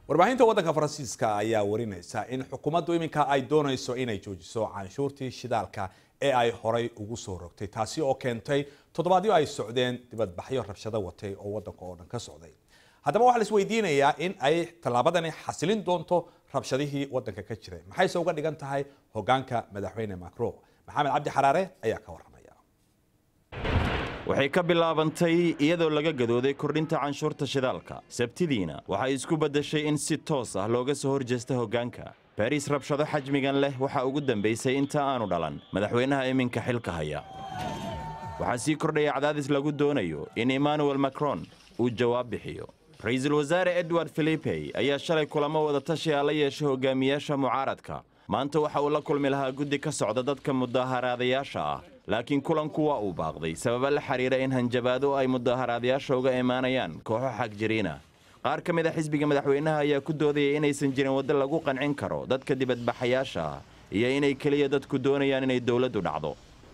warbaahinta waddanka faransiiska ayaa warinaysa in xukuumaddu iminka ay doonayso inay joojiso canshuurtii shidaalka ee ay horay ugu soo rogtay taasi oo keentay toddobaadyo ay socdeen dibadbaxyo rabshado watay oo waddanka oo dhan ka socday haddaba waxaa la isweydiinayaa in ay tallaabadani xasilin doonto rabshadihii waddanka ka jiray maxayse uga dhigan tahay hogaanka madaxweyne macron maxamed cabdi xaraare ayaa ka warramaya waxay ka bilaabantay iyadoo laga gadooday kordhinta canshuurta shidaalka sabtidiina waxay isku beddeshay in si toos ah looga soo horjeesta hoggaanka baris rabshado xajmigan leh waxaa ugu dambaysay inta aanu dhalan madaxweynaha iminka xilka haya waxaa sii kordhaya cadaadis lagu doonayo in emmanuel macron uu jawaab bixiyo ra-iisul wasaare edward filipey ayaa shalay kulamo wadatashiga la yeeshay hogaamiyaasha mucaaradka maanta waxa uu la kulmi lahaa guddi ka socda dadka mudaaharaadayaasha ah laakiin kulanku waa uu baaqday sababa la xidhiira in hanjabaado ay mudaaharaadayaasha uga imaanayaan kooxo xagjiriina qaar ka mid a xisbiga madaxweynaha ayaa ku doodaya inaysan jirin waddo lagu qancin karo dadka dibadbaxayaasha ah iyo inay keliya dadku doonayaan inay dowladdu dhacdo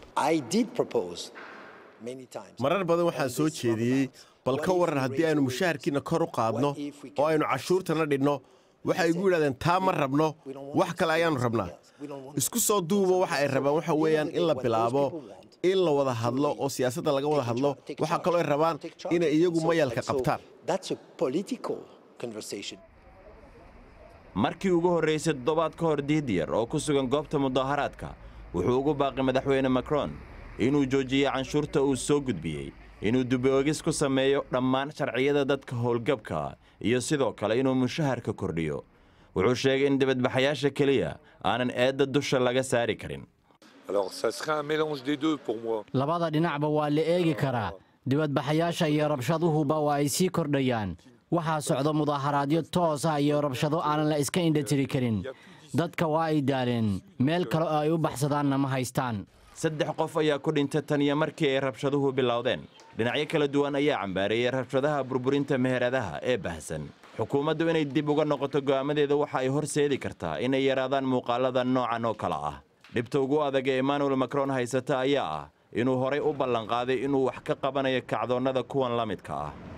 marar badan waxaan soo jeediyey bal ka waran haddii aynu mushaharkiinna kor u qaadno oo aynu cashuurtana dhidhno waxay igu yidhahdeen taa ma rabno wax kale ayaannu rabnaa isku soo duubo waxa ay rabaan waxa weeyaan in la bilaabo in la wada hadlo oo siyaasadda laga wada hadlo waxaa kaloo ay rabaan inay iyagu mayalka qabtaan markii ugu horraysay toddobaad ka hor diidiyar oo ku sugan goobta mudaaharaadka wuxuu ugu baaqay madaxweyne macron inuu joojiyey canshuurta uu soo gudbiyey inuu duboogis ku sameeyo dhammaan sharciyada dadka howlgabka iyo sidoo kale inuu mushaharka kordhiyo wuxuu sheegay in dibadbaxayaasha keliya aanan eedda dusha laga saari karin labada dhinacba waa la eegi karaa dibadbaxayaasha iyo rabshaduhuba waa ay sii kordhayaan waxaa socda mudaaharaadyo toos ah iyo rabshado aanan la iska indhatiri karin dadka waa ay daaleen meel kale oo ay u baxsadaanna ma haystaan saddex qof ayaa ku dhintay tan iyo markii ay rabshaduhu bilowdeen dhinacyo kala duwan ayaa cambaareeyey rabshadaha burburinta meheradaha ee bahsan xukuumaddu inay dib uga noqoto go'aamadeeda waxa ay horseedi kartaa inay yaraadaan muuqaalada noocan oo kale ah dhibta ugu adag ee emmanuel macron haysata ayaa ah inuu horay u ballanqaaday inuu wax ka qabanayo kacdoonnada kuwan la midka ah